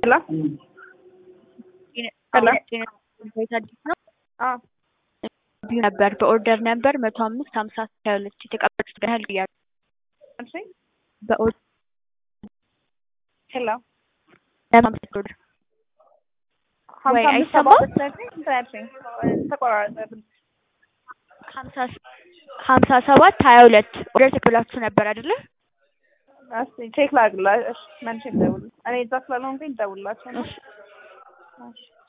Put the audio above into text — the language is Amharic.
ሄሎ ሄሎ ቤት አዲስ ነው አዎ ነበር በኦርደር ነበር መቶ አምስት ሀምሳ ሀያ ሁለት የተቀበሉት ያህል እያሉ እሺ በኦርደር ሄሎ ለማምሰት ኦርደር ወይ ሀምሳ አምስት ሰባ አይሰማም? ሁለት ነግሬ ስንት ያልሽኝ? ተቆራረጠ ድምፅ። ሀምሳ ሀምሳ ሰባት ሀያ ሁለት ኦርደር ተቀብላችሁ ነበር አይደለ? እስኪ ቼክ ላድርግላ። እሺ መልሼ ልደውል። እኔ እዛ ስላልሆንኩኝ ልደውልላቸው ነው። እሺ እሺ